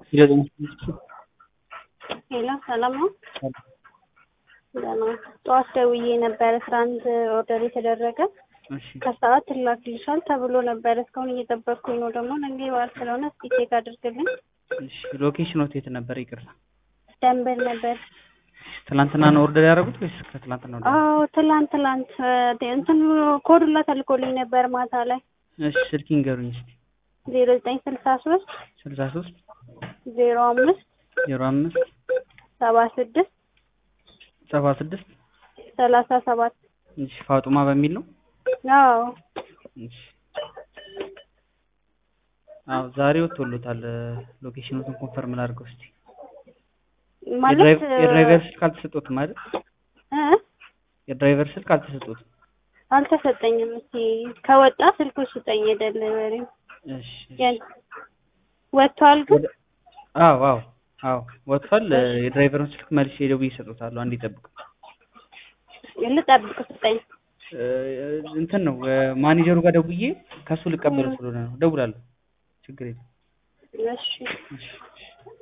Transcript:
ሄሎ ሰላም ነው? ደህና ጠዋት ደውዬ ነበረ ትናንት ኦርደር የተደረገ እሺ ከሰዓት ይላክልሻል ተብሎ ነበረ። እስካሁን እየጠበቅኩኝ ነው። ደግሞ ነገ በዓል ስለሆነ እስኪ ቼክ አድርግልኝ። እሺ ሎኬሽኖት የት ነበር? ይቅርታ ደንበል ነበር። ትናንትና ነው ኦርደር ያደረጉት ወይስ ከትላንትና ነው? አዎ ትላንት ትላንት እንትን ኮዱላ ተልኮልኝ ነበር ማታ ላይ እሺ ስልክ ይንገሩኝ እስኪ። ዜሮ ዘጠኝ ስልሳ ሶስት ስልሳ ሶስት ዜሮ አምስት ዜሮ አምስት ሰባ ስድስት ሰባ ስድስት ሰላሳ ሰባት እሺ ፋጡማ በሚል ነው። አዎ እሺ አዎ ዛሬ ወጥቶሎታል። ሎኬሽኑን ኮንፈርም ላድርገው እስኪ። ማለት የድራይቭ- የድራይቨር ስልክ አልተሰጦትም አይደል? እ የድራይቨር ስልክ አልተሰጦትም። አልተሰጠኝም። እስኪ ከወጣ ስልኩ ስጠኝ የደሊቨሪ እሺ እሺ። ያን- ወጥቷል ግን ወደ- አዎ አዎ አዎ ወጥቷል። የድራይቨሩን ስልክ መልሼ ደውዬ እሰጦታለሁ። አንዴ ይጠብቁ። ልጠብቅ ስጠኝ። እ፣ እንትን ነው ማኔጀሩ ጋር ደውዬ ከሱ ልቀበለው ስለሆነ ነው። ደውላለሁ። ችግር የለም። እሺ እሺ